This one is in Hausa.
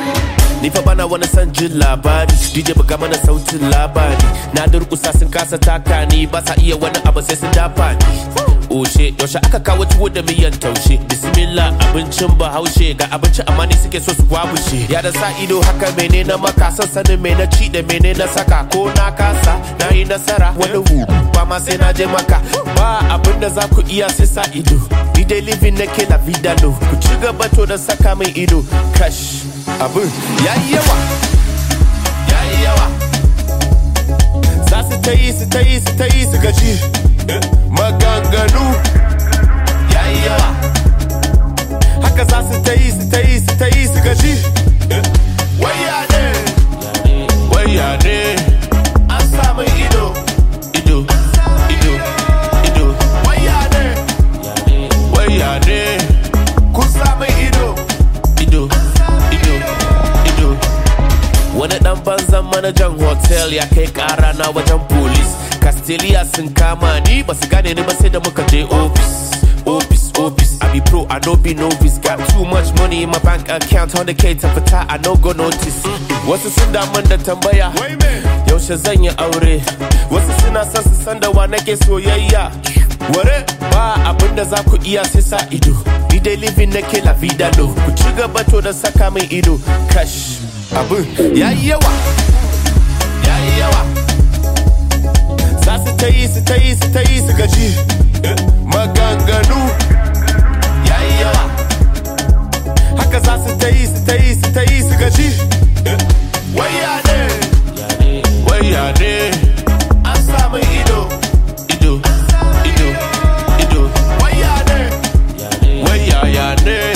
Ni fa bana wani son jin labari DJ buga mana sautin labari Na durkusa sun kasa taka ni ba sa iya wani abu sai sun dafa ni Oshe yaushe aka kawo tuwo da miyan taushe Bismillah abincin bahaushe ga abinci amma ni suke so su wabushe Ya da sa ido haka mene na maka son sanin me na ci da mene na saka ko na kasa na yi nasara wani hu ba ma sai na je maka ba abin da za ku iya sai sa ido Ni dai living nake la vida no ku ci gaba to da saka min ido kash abin yayi yawa yayi yawa za su ta yi su ta yi su ta yi su gaji maganganu yayi yawa haka za su ta yi su ta yi su ta yi su gaji waya ne waya ne an samu ido ido ido ido waya ne waya ne kun samu ido ido ido ido wani dan banzan manajan hotel ya kai kara na wajen police castelia sun kama ni ba su gane ni ba sai da muka je office office office i be pro i no be novice got too much money in my bank account 100k ta fita i no go notice wasu sun damun da tambaya yaushe zan yi aure wasu suna son su san da wa nake soyayya ware ba abin da za ku iya sai sa ido ni dai living nake la vida no ku ci gaba to da saka min ido cash abin yayi yawa yayi yawa za su ta yi su ta yi su ta yi su gaji maganganu yayi yawa haka za su ta yi su ta yi su ta yi su gaji waya ne waya ne an samu ido ido ido ido waya ne waya ya ne